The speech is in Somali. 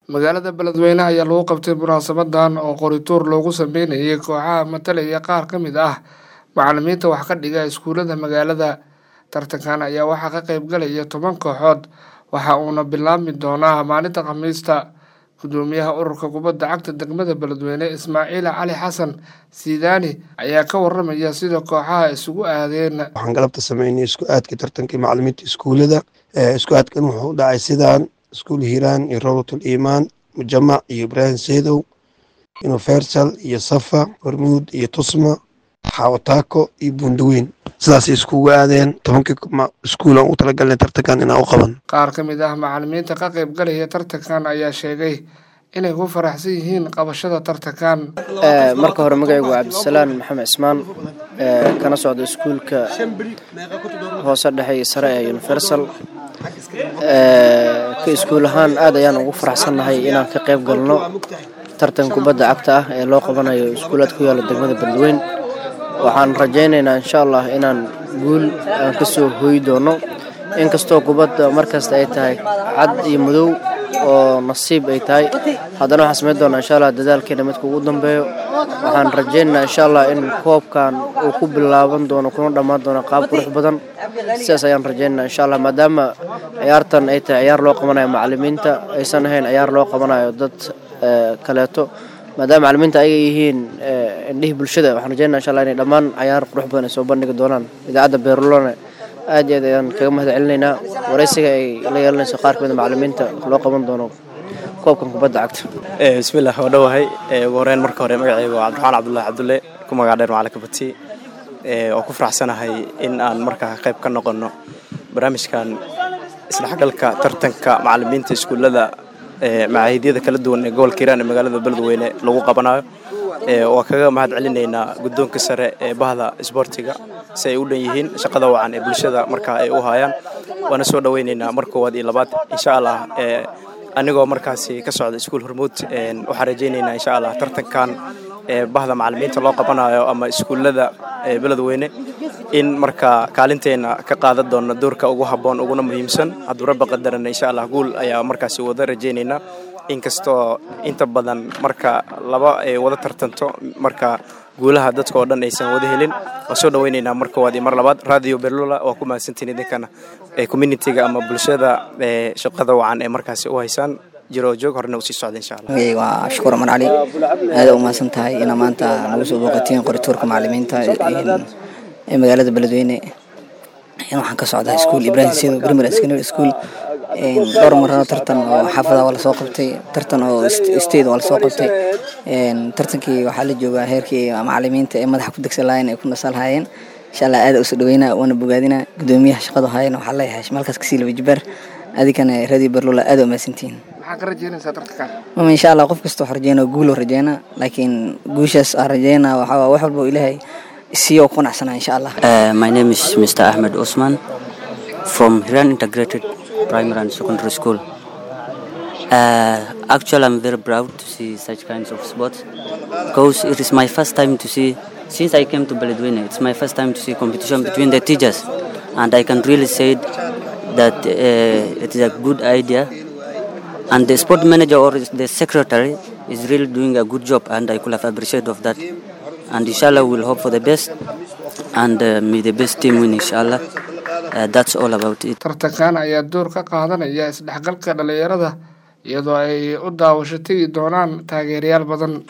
magaalada beledweyne ayaa lagu qabtay munaasabadan oo qorituur loogu sameynayay kooxaha matalaya qaar ka mid ah macalimiinta wax ka dhiga iskuulada magaalada tartankan ayaa waxaa ka qeyb galaya toban kooxood waxa uuna bilaabmi doonaa maalinta khamiista gudoomiyaha ururka kubadda cagta degmada beledweyne ismaaciil cali xasan sidaani ayaa ka waramaya sida kooxaha isugu aadeen waxaan galabta sameynay isku aadka tartankii macalimiinta iskuulada isku aadkan wuxuu u dhacay sidaan iskuul hiiraan iyo rawdatul iimaan mujamac iyo ibraahim seedow universal iyo safa hormuud iyo tusma xawataako iyo buundaweyn sidaasay iskugu aadeen tobankii iskuulan u talagalnay tartankan inaan u qaban qaar ka mid ah macalimiinta ka qeyb galaya tartankan ayaa sheegay inay ku faraxsan yihiin qabashada tartankan marka hore magacaygu waa cabdisalaan maxamed cismaan kana socda iskuulka hoose dhexe iyo sare ee universal ka iskuul ahaan aad ayaan ugu faraxsannahay inaan ka qeyb galno tartan kubadda cagta ah ee loo qabanayo iskuulaad ku yaala degmada beledweyn waxaan rajaynaynaa insha allah inaan guul aan ka soo hooyi doono inkastoo kubadda markasta ay tahay cad iyo madow oo nasiib ay tahay haddana waxaan samayn doonaa insha allah dadaalkeena midka ugu dambeeyo waxaan rajaynaynaa insha allah in koobkan uu ku bilaaban doono kuna dhammaan doono qaab qurux badan sidaas ayaan rajaynaynaa insha allah maadaama ciyaartan ay tahay ciyaar loo qabanayo macalimiinta aysan ahayn ciyaar loo qabanayo dad kaleeto maadaama macalimiinta ayaga yihiin indhihii bulshada waxaan rajaynaa insha allah inay dhammaan cayaar qurux badan ay soo bandhigi doonaan idaacadda beerulone aad iyo aad ayaan kaga mahad celinaynaa waraysiga ay la yeelanayso qaar kamid a macalimiinta loo qaban doono koobkan kubadda cagta bismillaah waa dhowahay ugu horeyn marka hore magacayga waa cabdiraxmaan cabdullaahi cabdulle ku magac dheer macalin kabati oo ku faraxsanahay in aan markaa qayb ka noqono barnaamijkan isdhexgalka tartanka macalimiinta iskuullada macaahidyada kala duwan ee gobolka hiiraan ee magaalada beledweyne lagu qabanayo waa kaga mahad celinaynaa guddoonka sare ee bahda isboortiga si ay u dhan yihiin shaqada wacan ee bulshada markaa ay u hayaan waana soo dhoweynaynaa mar koowaad iyo labaad insha allah anigoo markaasi ka socda iskuul hormuud waxaan rajaynaynaa insha allah tartankan bahda macalimiinta loo qabanayo ama iskuullada beledweyne in markaa kaalinteena ka qaadan doona doorka ugu habboon uguna muhiimsan hadduu rabbi qadarana insha allah guul ayaa markaasi wada rajaynaynaa inkastoo inta badan marka laba ay wada tartanto marka guulaha dadka oo dhan aysan wada helin waan soo dhaweynaynaa mar koowaad iyo mar labaad radio berlula waa ku mahadsantiin idinkana communitiga ama bulshada shaqada wacan ee markaasi u haysaan jiro joog horena usii socda insha allah magayga waa shukuur aman cali aada u mahadsan tahay inaa maanta nagu soo booqatiin qorituurka macalimiinta ee magaalada beledweyne waxaan ka socdaa iskuul ibrahim sedo primary secondary school dhowr marano tartan oo xaafada waa lasoo qabtay tartan oo state waa lasoo qabtay tartankii waxaa la joogaa heerkii macalimiinta ee madaxa ku degsan lahayen ay ku nasal hayeen insha allah aada usoo dhaweynaa waana bogaadinaa gudoomiyaha shaqadu hayan waxaa leeyahay malkaas kasii laba jibaar adigana radio berlula aada u mahadsantihiin maxaa ka rajeynaysaa tartankan mama insha allah qof kasta wax rajeynaa guuloo rajeynaa laakiin guushaas aan rajeynaa waxaa wax walba ilaahay isiyo ku qanacsanaa insha allah my name is mr ahmed osman from hiran integrated primary and secondary school uh, actually i'm very proud to see such kinds of sports because it is my first time to see since i came to beledweyne it's my first time to see competition between the teachers and i can really say that uh, it is a good idea and the sport manager or the secretary is really doing a good job and i could have appreciated of that and inshallah we'll hope for the best and uh, may the best team win inshallah uh, that's all about it tartankan ayaa door ka qaadanaya isdhexgalka dhalinyarada iyadoo ay u daawasho tegi doonaan taageerayaal badan